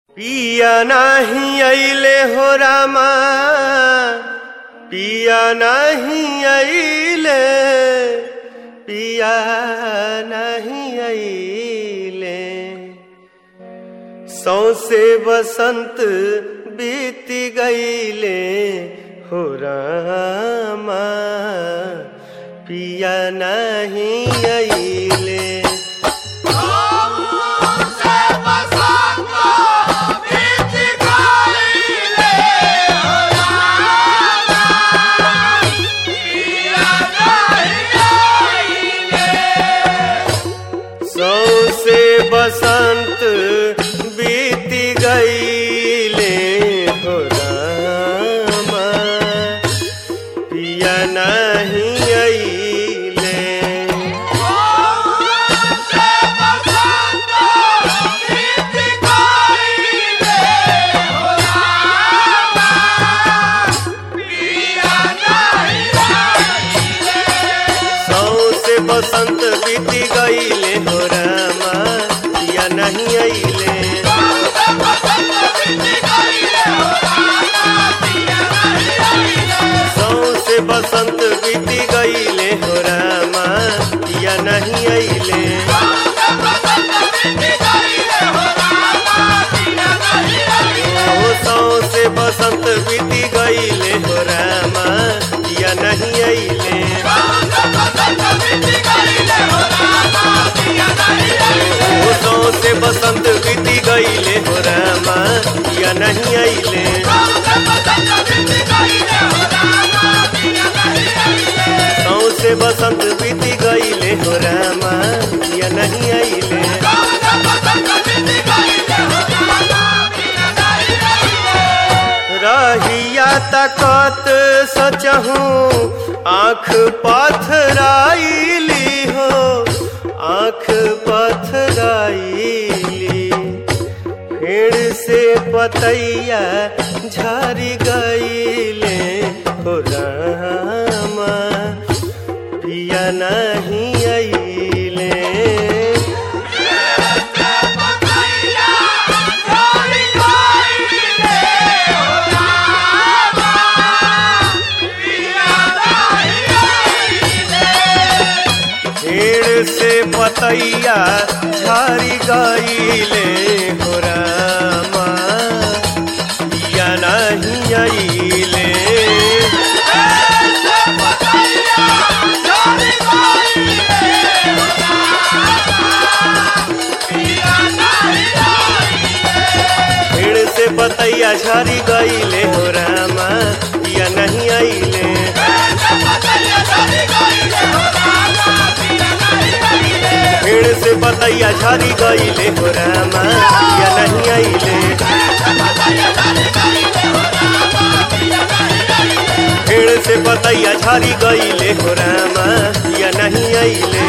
पिया नाही अइले हो रामा पिया नाही अइले पिया नाही अइले सौसे बसंत बीत गईले हो रामा पिया नहीं अइले सौसे बसंत बीत गईले हो रामा पिया नहीं अइले सौसे बसंत बीत गईले हो रामा पिया नहीं अइले सौसे बसंत बीत गईले हो रामा पिया नहीं अइले ओ सौसे बसंत बीत गईले हो रामा पिया नहीं अइले ओ सौसे बसंत बीत गईले हो रामा पिया नहीं अइले सौसे बसंत बीत गईले हो रामा पिया नहीं अइले रहिया तकत सचहूँ आँख पथराइली हो आँख पथराइली फिर से पतैया झरी गईले हो रामा पिया नहीं अइले पेड़ से पतैया झरी गईले हो रामा पिया नहीं अइले पेड़ से पतैया झरी गईले हो रामा पिया नहीं अइले पेड़ से पतैया झरी गईले हो रामा पिया नहीं अइले पेड़ से पतैया झरी गईले हो रामा पिया नहीं अइले